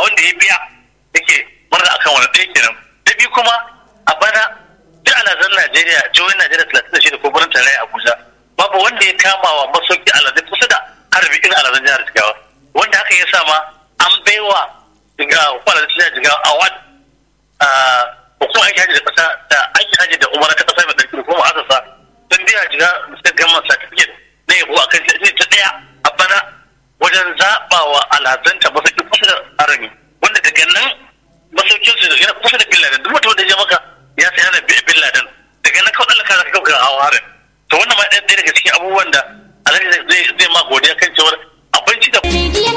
wanda ya biya yake murna akan wani ɗaya kenan da biyu kuma a bana duk alazan Najeriya jihohin Najeriya talatin da shida ko birnin tarayya Abuja babu wanda ya kama wa masauki alazai kusa da harbi irin alazan jihar Jigawa wanda haka ya sa ma an baiwa Jigawa ko alazan jihar Jigawa award hukumar aiki hajji da kasa da aiki hajji da umara ta kasa mai tsarki kuma asasa sun biya jiga suka gama certificate na yabo a kan shi ta daya a bana wajen zaɓa wa alhazanta masauki kusa da harami wanda daga nan masaukin su yana kusa da bin laden duk mutum da ya maka ya sai ana bin laden daga nan kawai ɗalaka za ka kauka hawa harin to wannan ma ɗaya daga cikin abubuwan da alhaji zai ma godiya kan cewar abinci da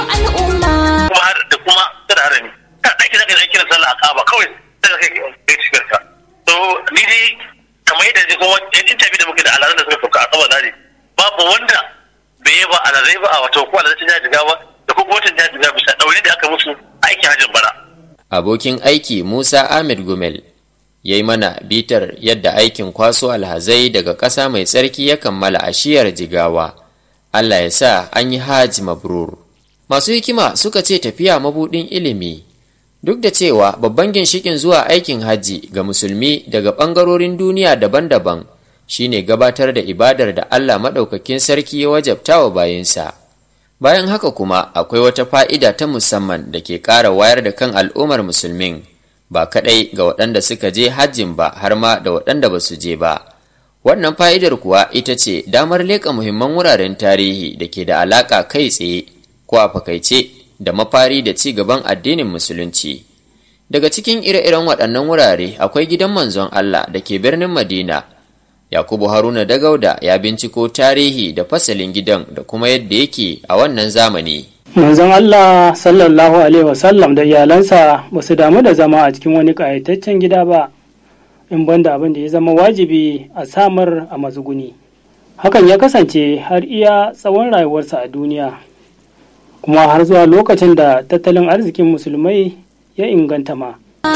kuma da kuma da harami ta ɗaki za ka yi aikin sallah a kaba kawai sai kai kai shigar ka to ni dai kamar yadda ji kuma in interview da muke da alazan da suka sauka a saba zari babu wanda bai yi ba alazai ba a wato ko alazai ta jiga ba da kuma watan ta jiga bisa ɗaure da aka musu aikin hajjin bara. Abokin aiki Musa Ahmed Gumel ya yi mana bitar yadda aikin kwaso alhazai daga ƙasa mai tsarki ya kammala a shiyar jigawa. Allah ya sa an yi hajji mabrur. Masu hikima suka ce tafiya mabuɗin ilimi Duk da cewa babban ginshikin zuwa aikin hajji ga musulmi daga ɓangarorin duniya daban-daban shine gabatar da ibadar da Allah maɗaukakin sarki ya wajabta wa bayansa. Bayan haka kuma akwai wata fa'ida ta musamman da ke ƙara wayar da kan al'ummar musulmin ba kaɗai ga waɗanda suka je hajjin ba har ma da waɗanda ba su je ba. Wannan fa'idar kuwa ita ce damar leƙa muhimman wuraren tarihi da ke da alaƙa kai tsaye ko a fakaice da mafari da ci gaban addinin musulunci daga cikin ire-iren waɗannan wurare akwai gidan manzon Allah da ke birnin Madina Yakubu Haruna Dagauda ya binciko tarihi da fasalin gidan da kuma yadda yake a wannan zamani manzon Allah sallallahu alaihi wasallam da iyalansa ba su damu da zama a cikin wani ƙayataccen gida ba in banda abin da ya zama wajibi a samar a mazuguni hakan ya kasance har iya tsawon rayuwarsa a duniya kuma har zuwa lokacin da tattalin arzikin musulmai ya inganta ma.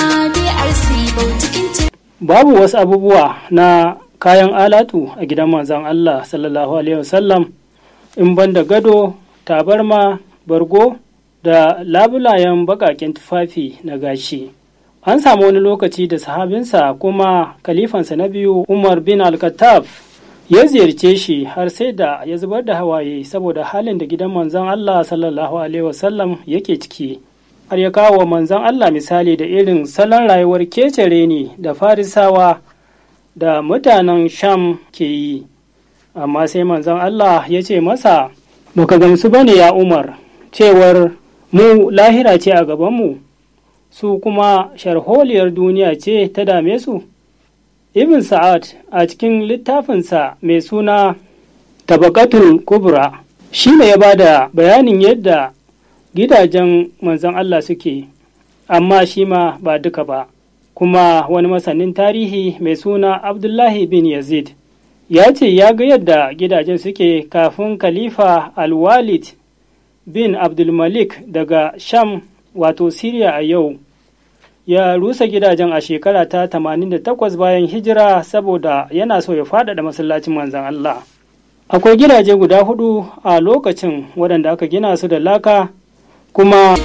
Babu wasu abubuwa na kayan alatu a gidan manzon Allah sallallahu Alaihi wasallam in banda gado, tabarma, bargo da labulayen bakaken tufafi na gashi. An samu wani lokaci da sahabinsa kuma kalifansa na biyu Umar bin Al-Khattab ya ziyarce shi har sai da ya zubar da hawaye saboda halin da gidan manzon Allah sallallahu alaihi wasallam yake ciki har ya kawo manzon Allah misali da irin salon rayuwar kecere ne da farisawa da mutanen sham ke yi amma sai manzon Allah ya ce masa baka gamsu bane ya umar cewar mu lahira ce a gabanmu su kuma sharholiyar duniya ce ta dame su Ibn Sa'ad a cikin littafinsa mai suna Tabakatul Kubra shi ne ya ba da bayanin yadda gidajen manzon Allah suke, amma shi ma ba duka ba. Kuma wani masanin tarihi mai suna Abdullahi bin Yazid ya ce ya ga yadda gidajen suke kafin Khalifa Al-Walid bin Abdulmalik daga Sham wato Siriya a yau. ya rusa gidajen a shekara ta 88 bayan hijira saboda yana so ya faɗaɗa masallacin manzan Allah. Akwai gidaje guda hudu a lokacin waɗanda aka gina su da laka kuma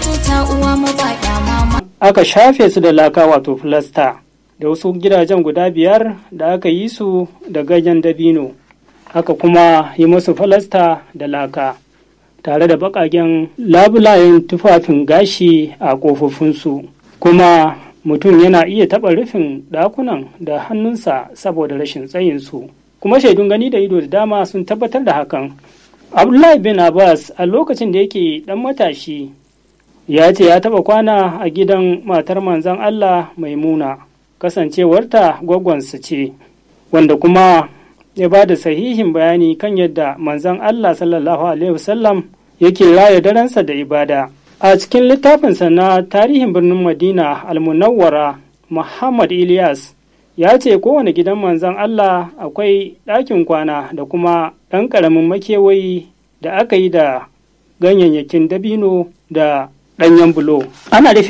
aka shafe su da laka wato filasta da wasu gidajen guda biyar da aka yi su da ganyen dabino aka kuma yi musu filasta da laka tare da baƙaƙen labulayen tufafin gashi a ƙofofinsu. kuma mutum yana iya taɓa rufin ɗakunan da hannunsa saboda rashin tsayinsu kuma shaidun gani da ido da dama sun tabbatar da hakan abdullahi bin abbas a lokacin da yake ɗan matashi ya ce ya taɓa kwana a gidan matar manzon allah maimuna kasancewarta gwagwansa ce wanda kuma ya ba da sahihin bayani kan yadda manzon allah sallallahu alaihi wasallam yake raya darensa da ibada a cikin littafinsa na tarihin birnin madina almunawwara muhammad ilyas ya ce kowane gidan manzon allah akwai ɗakin kwana da kuma ɗan ƙaramin makewayi da aka yi da ganyayyakin dabino da ɗanyen bulo ana rufe